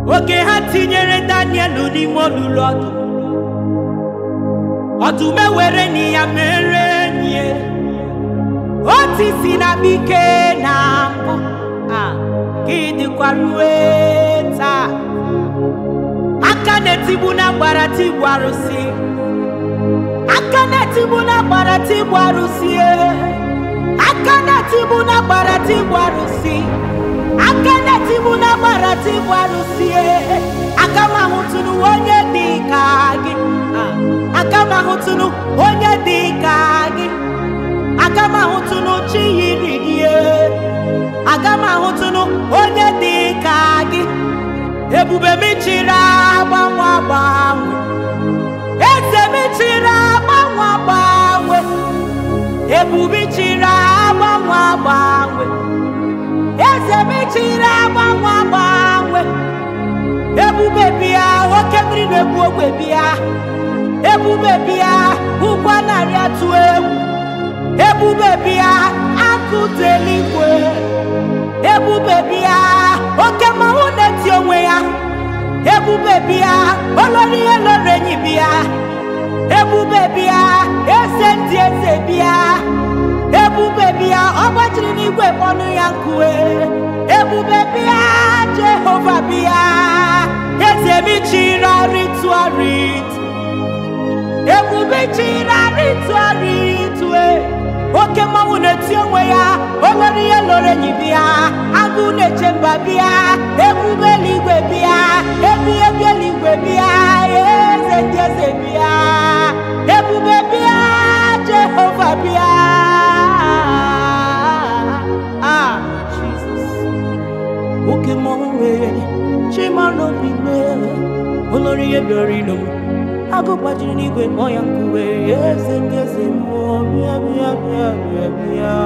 oge ha tinyere daniel n'ime olulu ọdụm ọdụm ewere na ya mere enyi otu si na bike na mbụ a ka ịdịkwa rue taa aka na-etigbu na gbara tigbu arụsị aka na-etigbu na gbara tigbu arụsị aka na-etigbu na gbara tigbu arụsị aka na-etigbu na gbara tigbu arụsị aka m ahụtụnụ onye dị ka gị aka m ahụtụnụ onye dị ka gị aka m ahụtụnụ chi yiri gị aga m ahụtụnụ onye dị ka gị ebube m chiri agbanwe agbanwe eze m chiri agbanwe agbanwe ebube chiri agbanwe agbanwe eze m chiri agbanwe agbanwe ebube bịa oke mmiri na-egbu ogwe bịa ebube bịa ụgwọ narị atụ egwu ebube bịa akụ dị eluigwe ebube bịa oke mmanwụ na-eti onwe ya ebube bịa olori ihe loro enyi bịa ebube bịa eze ndị eze bịa ebube bịa ọ gbajiri n'igwe mmanụ ya nkue ebube bịa jehova bịa eze m chiri arịtụ arịtụ ebube chiri arịtụ arịtụ oke mmanwụ na-eti onwe ya olori ihe loro enyi bịa agụ na-eche mba bịa ebube eluigwe bịa ebi ebi eluigwe bịa eze ndị eze bịa ebube bịa jehova bịa ah jesus oke mmanwụ nwere chimara obi mee olori ihe bịara ilo m agụ gbajiri n'igwe mmụọ ya nkuwe eze ndị eze mmụọ bịa bịa bịa bịa bịa